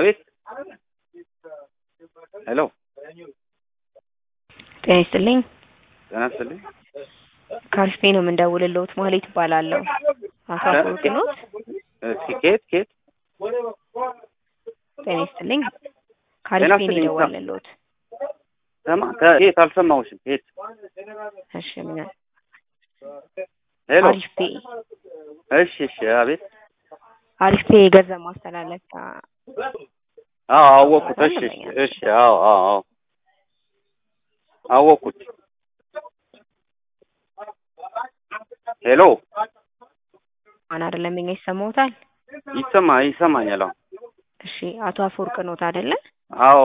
አቤት ሄሎ ጤና ይስጥልኝ። ጤና ይስጥልኝ። ከአሪፍ ነው የምንደውልልዎት ማህሌት እባላለሁ። አቶ አፈወርቅ ኖት? እስኪ ከየት ከየት? ጤና ይስጥልኝ። ከአሪፍ ጤና ነው ይስጥልኝ። የደወልንልዎት። ሰማ ከየት አልሰማሁሽም። ከየት? እሺ ምን ሄሎ አሪፍ ፔ እሺ እሺ አቤት አሪፍ ፔ የገንዘብ ማስተላለፊያ አዎ አወቅኩት። እሺ እሺ እሺ አዎ አዎ አዎ አወቅኩት። ሄሎ ማን አይደለም እኛ ይሰማዎታል? ይሰማ ይሰማኛል። አሁን እሺ አቶ አፈወርቅ ኖት አይደለ? አዎ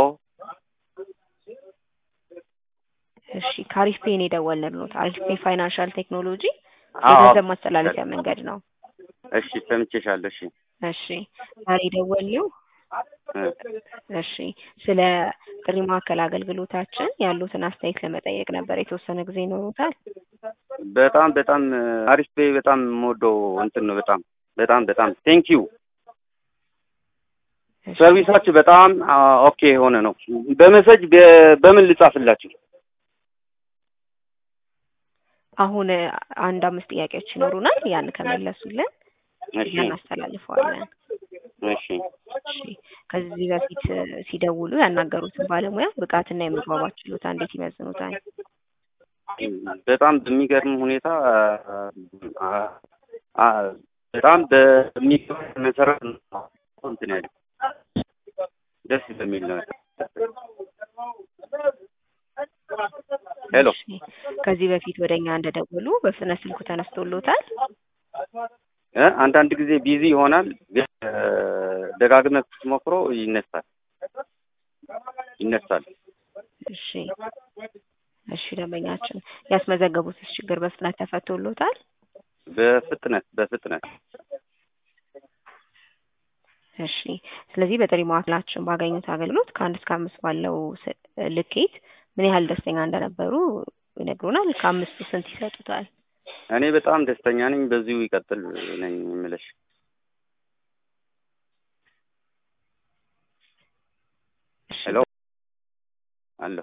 እሺ ከአሪፍ ፔ ነው የደወልንልዎት። አሪፍ ፔ ፋይናንሻል ቴክኖሎጂ አዎ የገንዘብ ማስተላለፊያ መንገድ ነው። እሺ ሰምቼሻለሁ። እሺ እሺ ዛሬ የደወልነው እ እሺ ስለ ጥሪ ማዕከል አገልግሎታችን ያሉትን አስተያየት ለመጠየቅ ነበር። የተወሰነ ጊዜ ይኖሩታል? በጣም በጣም አሪፍ ቤ በጣም የምወደው እንትን ነው። በጣም በጣም በጣም ቴንክ ዩ እሺ። ሰርቪሳችሁ በጣም አ፣ ኦኬ የሆነ ነው። በመሰጅ በ- በምን ልጻፍላችሁ? አሁን አንድ አምስት ጥያቄዎች ይኖሩናል። ያን ከመለሱልን እሺ እኛ እናስተላልፈዋለን። እሺ እሺ ከዚህ በፊት ሲደውሉ ያናገሩትን ባለሙያ ብቃትና የመግባባት ችሎታ እንዴት ይመዝኑታል? በጣም በሚገርም ሁኔታ አ፣ አ፣ በጣም በሚገርም መሰረት ነው እንትን ያለ ደስ በሚል ነው። ሄሎ እሺ ከዚህ በፊት ወደ እኛ እንደደወሉ በፍጥነት ስልኩ ተነስቶሎታል? እ አንዳንድ ጊዜ ቢዚ ይሆናል፣ ግን እ፣ ደጋግመህ ስትሞክሮ ይነሳል ይነሳል። እሺ እሺ ደንበኛችን ያስመዘገቡትስ ችግር በፍጥነት ተፈቶሎታል? በፍጥነት በፍጥነት እሺ ስለዚህ በጥሪ ማዕከላችን ባገኙት አገልግሎት ከአንድ እስከ አምስት ባለው ስ- ልኬት ምን ያህል ደስተኛ እንደነበሩ ይነግሩናል። ከአምስቱ ስንት ይሰጡታል? እኔ በጣም ደስተኛ ነኝ። በዚሁ ይቀጥል ነኝ የምልሽ። እሺ ሄሎ አለሁ።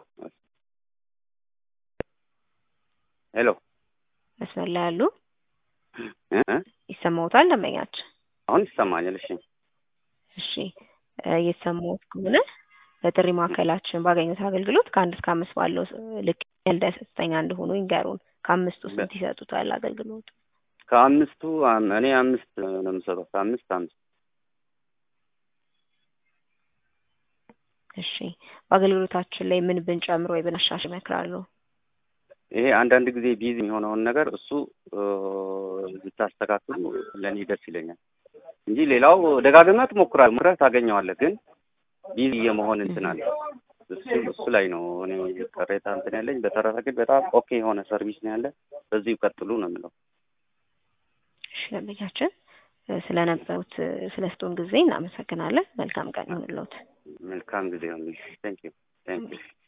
ሄሎ መስመር ላይ ያሉ እ እ ይሰማዎታል ደንበኛችን? አሁን ይሰማኛል። እሺ እሺ እ እየተሰማዎት ከሆነ በጥሪ ማዕከላችን ባገኙት አገልግሎት ከአንድ እስከ አምስት ባለው ስ- ልክ ያህል ደስተኛ እንደሆኑ ይንገሩን። ከአምስቱ ስንት ይሰጡታል አገልግሎቱ? ከአምስቱ አም- እኔ አምስት ነው የምሰጠው። ከአምስት አምስት እሺ በአገልግሎታችን ላይ ምን ብንጨምር ወይ ብናሻሽል ይመክራሉ? ይሄ አንዳንድ ጊዜ ቢዚ የሆነውን ነገር እሱ እ፣ ብታስተካክሉ ለእኔ ደስ ይለኛል እንጂ ሌላው ደጋግመህ ትሞክራለህ፣ ሞክረህ ታገኘዋለህ። ግን ቢዚ የመሆን እንትን አለ። እሱ እሱ ላይ ነው እኔ ቅሬታ እንትን ያለኝ። በተረፈ ግን በጣም ኦኬ የሆነ ሰርቪስ ነው ያለ። በዚሁ ቀጥሉ ነው የምለው። እሺ ደንበኛችን እ፣ ስለነበሩት እ፣ ስለ ስቶን ጊዜ እናመሰግናለን። መልካም ቀን ይሁንልዎት። መልካም ጊዜ ሆንልሽ። ቴንክ ዩ ቴንክ ዩ